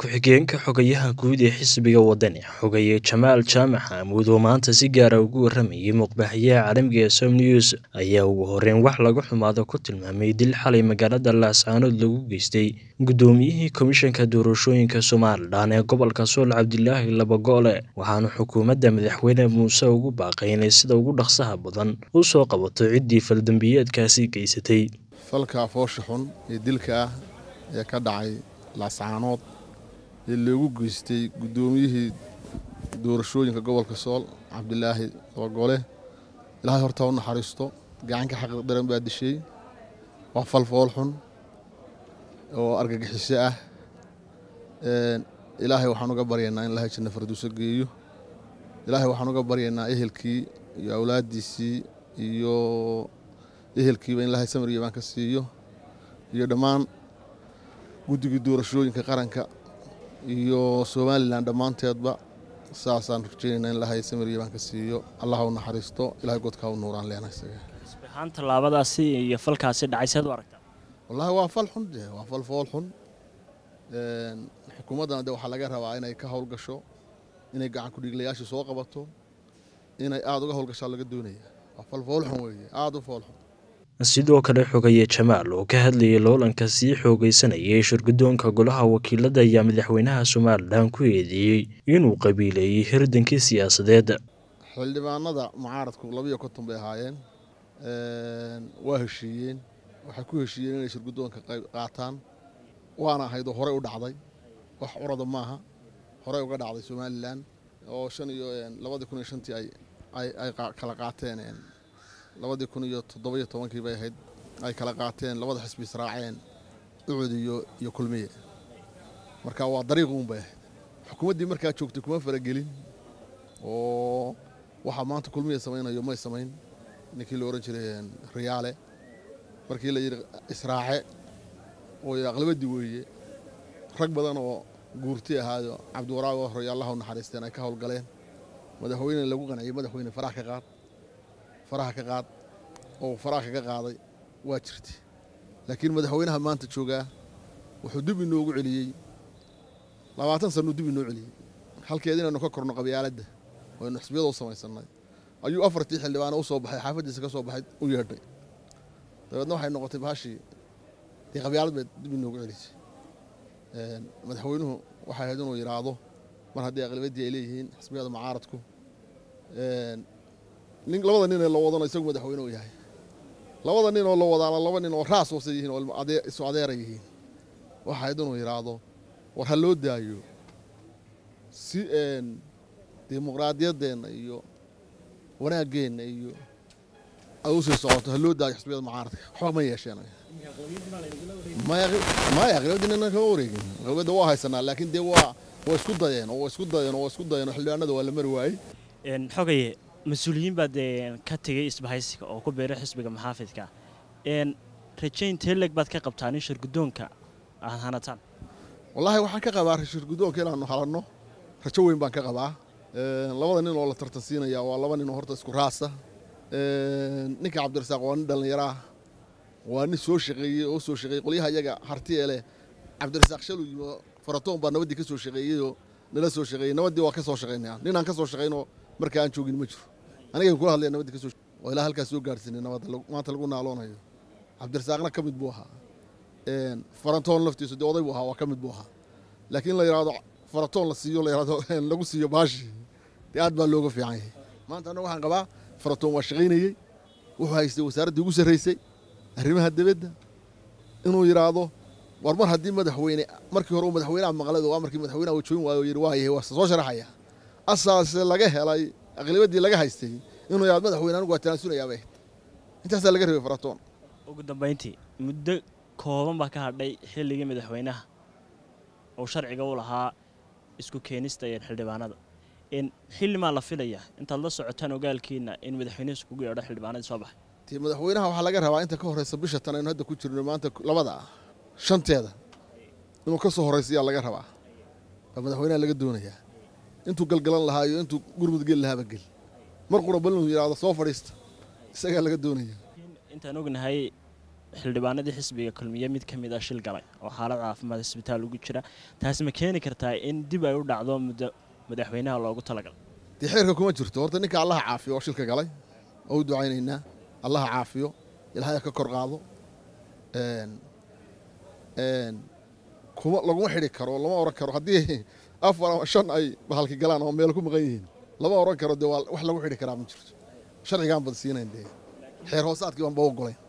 ku-xigeenka xogayaha guud ee xisbiga wadani xogaye jamaal jaamac xaamuud oo maanta si gaara ugu waramayay muqbaaxiyaha caalamiga ee som news ayaa ugu horeyn wax laga xumaado ku tilmaamay dil xalay magaalada laascaanood lagu geystay guddoomiyihii komishanka doorashooyinka somalilan ee gobolka sool cabdilaahi labagoole waxaana xukuumadda madaxweyne muuse ugu baaqay inay sida ugu dhaqsaha badan u soo qabato ciddii faldambiyeedkaasi geysatay falka foosha xun ee dilka ah ee ka dhacay laascaanood ee loogu geystay guddoomiyihii doorashooyinka gobolka sool cabdilaahi labagole ilaahay hortaa u naxariisto gacanka xaqi daran baa dishay waa fal fool xun oo argagixiso ah ilaahay waxaan uga baryaynaa in ilahay janna farduuso geeyo ilaahay waxaan uga baryaynaa ehelkii iyo awlaaddiisii iyo ehelkiiba in ilaahay samir yabaan ka siiyo iyo dhammaan guddigii doorashooyinka qaranka iyo somalilan dhammaanteedba saasaan rajeynaynaa in ilahay samir yabaan ka siiyo allah u naxariisto ilahay godkaa u nuuraan leena isaga ahaan tallaabadaasi iyo falkaasi dhacay seed u aragtaa wallaahi waa fal xun de waa fal fool xun xukuumaddana de waxaa laga rabaa inay ka howlgasho inay gacan kudhiiglayaasha soo qabato inay aada uga howlgashaa laga doonaya waa fal fool xun weeye aada u fool xun sidoo kale xogaye jamaal oo ka hadlayay loolanka sii xoogaysanayay shirguddoonka golaha wakiilada ayaa madaxweynaha somalilan ku eedeeyey inuu qabiileeyey hirdankii siyaasadeed xildhibaanada mucaaradku labiyo konton bay ahaayeen waa heshiiyeen waxay ku heshiiyeen inay shirguddoonka qaataan waana ahayd oo horey u dhacday wax curada maaha horey uga dhacday somalilan oo shan iyo labadii kun iyo shantii ay kala qaateen labadii kun iyo toddobiyo tobankii bay ahayd ay kala qaateen labada xisbi israaceen ucud iyo iyo kulmiye marka waa dariiquun bay ahayd xukuumaddii markaa joogtay kuma faragelin oo waxaa maanta kulmiye samaynayo may samayn ninkii la ohan jiray riyaale markii la yidhi israace oo aqlabadii weeye rag badan oo guurti ahaayo cabdiwaraag oo horey allah u naxariisteen ay ka howlgaleen madaxweyne lagu qanciyey madaxweyne farax ka qaad faraha ka qaad oo faraha kaga qaaday waa jirtay laakiin madaxweynaha maanta joogaa wuxuu dib inoogu celiyey labaatan sanuu dib inoo celiyey halkeed inaynu ka korno qabyaaladda aynu xisbiyada u samaysannay ayuu afartii xildhibaana u soo baxay xaafaddiisa ka soo baxay u yeedhay dabeedna waxay noqotay bahashii dee qabyaalad bay dib inoogu celisay madaxweynuhu waxay ahayd inuu yidhaahdo mar haddii aqlabaddii ay leeyihiin xisbiyada mucaaradku nin labada nin ee la wadano isagu madaxweyne u yahay labada nin oo la wadaana laba nin oo raas hoose yihiin oo isu adeera yihiin waxa ahayd inuu yidhaahdo war ha loo daayo si dimuqraadiyaddeenna iyo wanaaggeenna iyo ay u sii socoto ha loo daayo xisbiyada mucaaradka waxba ma yeesheen maya aqlabadii nina kama wareegin aqlabadda waa haysanaa laakiin dee waa waa isku dayeen oo waa isku dayeen oo waa isku dayeen oo xildhibaanada waa la mari waayey xogaye mas-uuliyiin baa dee ka tegey isbahaysiga oo ku beeray xisbiga maxaafidka rajayn teeleg baad ka qabtaan in shirguddoonka aad hanataan wallaahi waxaan ka qabaa shirguddoonka inaanu halanno rajo weyn baan ka qabaa labada nin oo la tartansiinaya waa laba nin oo horta isku raasa ninka cabdirasaaq waa nin dhallinyaraah waa nin soo shaqeeyey oo soo shaqeeyey qolyaha iyaga harti ee leh cabdirasaaq shalu yimo faratoon baa nabaddii ka soo shaqeeyeyoo nala soo shaqeeyey nabaddii waa ka soo shaqaynaya ninaan ka soo shaqaynoo marka aan joogin ma jiro anigan kula hadlaya nabaddi ka soo oo ilaa halkaas soo gaarsiinay nabadda maanta lagu naaloonayo cabdirasaaqna ka mid buu ahaa farantoon laftiisu dee oday buu ahaa waa ka mid buu ahaa laakiin la yidhaahdo faratoon la siiyo la yidhahdo lagu siiyo baashi dee aad baa looga fiican yahay maanta annaga waxaan qabaa faratoon waa shaqaynayey wuxuu haystay wasaaraddii ugu sarraysay arrimaha dibadda inuu yidhaahdo war mar haddii madaxweyne markii hore uu madaxweynaha maqlay waa markii madaxweynaha uu joogin waayo yidhi waayahay waa soo sharaxaya asaase laga helay aqlibaddii laga haystay inuu yaad madaxweyne anigu waa tanaasulayaabay intaasaa laga rabay faratoon ugu dambayntii muddo kooban baa ka hadhay xilligii madaxweynaha oo sharciga u lahaa isku keenista iyo xildhibaanada xillimaa la filaya intaad la socotaan ogaalkiina in madaxweynuhu iskugu yeedho xildhibaanadii soo baxay ti madaxweynaha waxaa laga rabaa inta ka horreysa bisha tan aynu hadda ku jirno maanta labada ah shanteeda inuu ka soo horraysayaa laga rabaa baa madaxweynaha laga doonayaa intuu galgalan lahaa iyo intuu gurmud geli lahaaba gel mar qura bal inuu yidhaahdo soo fadhiista isagaa laga doonaya intaan ognahay xildhibaanadii xisbiga kulmiye mid ka mid a shil galay oo xaalad caafimaad isbitaal ugu jira taasi ma keeni kartaa in dib ay u dhacdo muddo madaxweynaha loogu talagalay dee xeerka kuma jirto horta ninka allaha caafiyo oo shilka galay oo u ducaynaynaa allaha caafiyo ilaahay ka kor qaado kuma laguma xidhi karo lama oran karo haddii afar ama shan ay bahalki galaan oo meel ku maqan yihiin lama oran karo dee waa wax lagu xidhi karaa ma jirto sharcigaan bad siinayn dee xeer hoosaadkii baan ba ogolayn